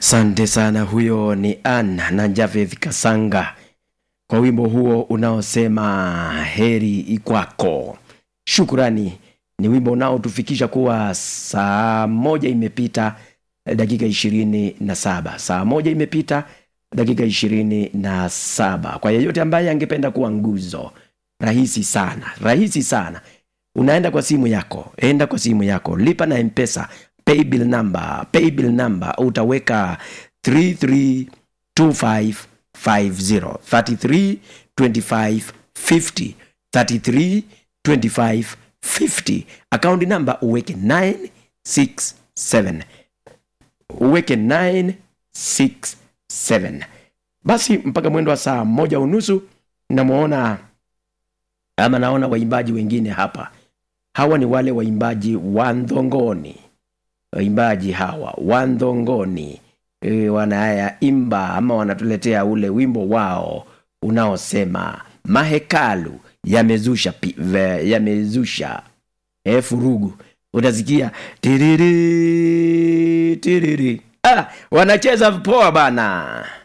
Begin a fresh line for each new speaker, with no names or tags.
Sante sana, huyo ni Anna na Javeth Kasanga kwa wimbo huo unaosema heri ikwako. Shukrani, ni wimbo unaotufikisha kuwa saa moja imepita dakika ishirini na saba saa moja imepita dakika ishirini na saba Kwa yeyote ambaye angependa kuwa nguzo, rahisi sana, rahisi sana. Unaenda kwa simu yako, enda kwa simu yako, lipa na Mpesa paybill number, paybill number utaweka 332550 332550 332550 akaunti namba uweke 967 uweke 967 basi mpaka mwendo wa saa moja unusu namwona ama naona waimbaji wengine hapa hawa ni wale waimbaji wa ndhongoni waimbaji hawa wa ndhongoni e, wanayaimba ama wanatuletea ule wimbo wao unaosema mahekalu yamezusha pi- ve- yamezusha e, furugu utasikia tiriri tiriri ah, wanacheza poa bana